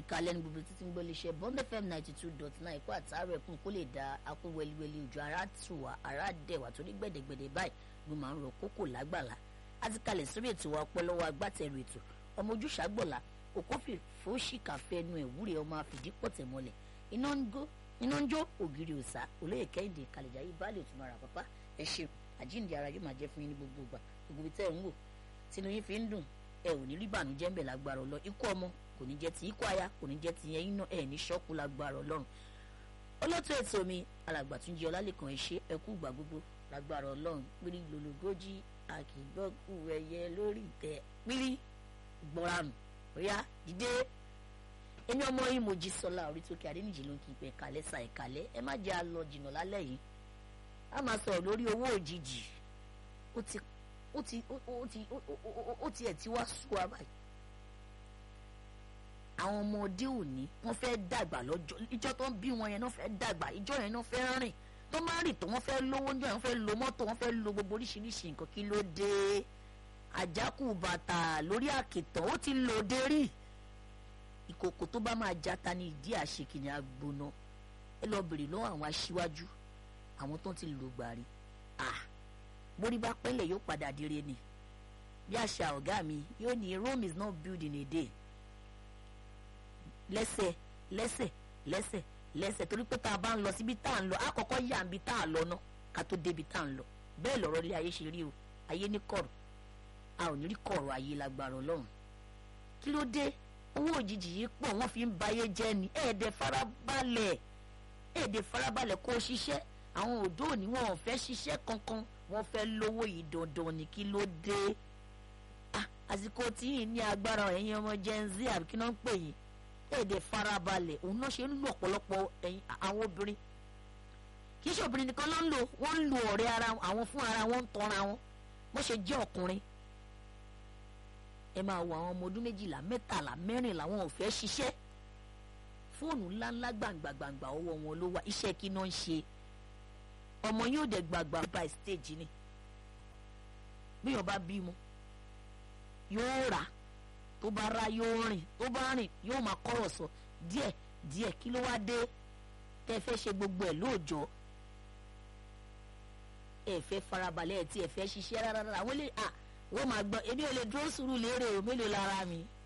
kalẹ̀ ní gbogbo títí ń gbọ́ léṣe bond fm ninety two dot nine kó àtàrà ẹ̀kún kó lè da akó wẹliwẹli ojú ara tù wá ara dẹ̀ wá torí gbẹ̀dẹ̀gbẹ̀dẹ̀ báyìí ló máa ń rọ kókò lágbàlá a ti kalẹ̀ sórí ètò wa ọpẹ́ lọ́wọ́ agbátẹrù ètò ọmọ ojúṣàgbọ̀lá òkófì fòṣìkà fẹnu ẹ̀wúrẹ́ ọmọ àfìdípọ̀tẹ̀ mọ́lẹ̀ iná ń gó iná ń jó ògiri òsà olóyè kẹ́hìndé kàlẹ̀jà yìí báàlì òtún mara pápá ẹ ṣe àjíǹde ara yóò máa jẹ́ fún yín ní gbogbo ìgbà gbogbo ibi tẹ́ ẹ̀ ń wò tínú yín fi ń dùn ẹ ò ní rí bànújẹ́ ń bẹ̀ lágbára ọlọ́ ikú ọmọ kò ní jẹ́ ti ikú aya kò ní jẹ́ ti ẹyin náà ẹ̀ ní ṣọ́kù lágbára ọlọ́run olóòtú ètò mi alàgbà tún jẹ́ ọlálẹ́kan ẹ ṣe ẹ kú ìgbà gbogbo lágbára ọlọ́run pírí lológójì àkìgbọ́kù ẹyẹ lórí ìtẹ́ pírí gbọ́ranù ríà dìde èmi ọmọ yìí mo jí sọlá orí tókè adéníjì ló ń kí n pẹ kálẹ̀ sa ìkálẹ̀ ẹ má jẹ́ àlọ́ jìnnà lálẹ́ yìí a máa sọ̀rọ̀ lórí owó òjijì ó ti ó ti ó ti ó ti ẹ̀ ti wá sú wa báyìí àwọn ọmọdé òní wọ́n fẹ́ dàgbà lọ́jọ́ ìjọ tó ń bí wọn yẹn náà fẹ́ dàgbà ìjọ yẹn náà fẹ́ rìn tó máa rìn tó wọ́n fẹ́ lówó níjọ́ yẹn wọ́n fẹ́ lo mọ́tò wọ́n fẹ́ lo gbogbo oríṣiríṣi nǹkan kí ló dé àjákù bàtà lórí àkìtàn ó ti lò dé rí ìkòkò tó bá máa jata ní ìdí àṣekìní agbóná ẹ lọ bèrè lọ́wọ́ àwọn aṣíwájú àwọn tó ti lò gbàrí ah borí bá pẹ́lẹ̀ yóò padà dire ni bí àṣà ọ̀gá mi yóò ní Rome is not built in a day lẹ́sẹ̀ lẹ́sẹ̀ lẹ́sẹ̀ lẹ́sẹ̀ torí pé tá a bá ń lọ síbi tá à ń lọ àkọ́kọ́ yà ń bi tá à lọ ná ká tó débi tá à ń lọ bẹ́ẹ̀ lọ́rọ̀ ilé ayé ṣe rí o ayé ní kọ̀rọ̀ a ò ní rí kọ̀rọ̀ ayé lágbára ọlọ́run kí ló dé owó òjijì yìí pọ̀ wọ́n fi ń bayé jẹ́ ni ẹ̀ẹ́dẹ̀ farabalẹ̀ ẹ̀ẹ́dẹ̀ farabalẹ̀ kó o ṣiṣẹ́ àwọn òdó òní wọn ò fẹ́ ṣiṣẹ́ kankan wọ́n fẹ́ lówó yìí dandan ni kí ló dé àsìkò tí yìí ní agbára ẹ̀yin ọmọ gen z àbí kí náà ń pè yín èdè farabalẹ̀ òun náà ṣe ń lo ọ̀pọ̀lọpọ̀ ẹ̀yin àwọn obìnrin kì í ṣe obìnrin nìkan ló ń lò wọ́n ń lo ọ̀rẹ́ ara àwọn fún ara wọn ń tọ́ra wọn bó ṣe jẹ́ ọkùnrin ẹ máa wo àwọn ọmọ ọdún méjìlá mẹ́tàlá mẹ́rìnlá wọn ò fẹ́ ṣiṣẹ́ fóònù ńláńlá gbàǹgbàǹgbà ọwọ́ wọn ló wá iṣẹ́ kí náà ń ṣe ọmọ yóò dẹ̀ gbàgbà by stage ni bí yóò bá bímọ yóò rà tó bá ra yóò rìn tó bá rìn yóò máa kọ́rọ̀ sọ díẹ̀ díẹ̀ kí ló wá dé tẹ́ fẹ́ ṣe gbogbo ẹ̀ lóòjọ́ ẹ fẹ́ farabalẹ̀ ẹ̀ tí ẹ fẹ́ ṣiṣẹ́ rárá àwọn lè à wọ́n máa gbọ́ èmi ò lè dúró sùúrù lérè o mélòó lára mi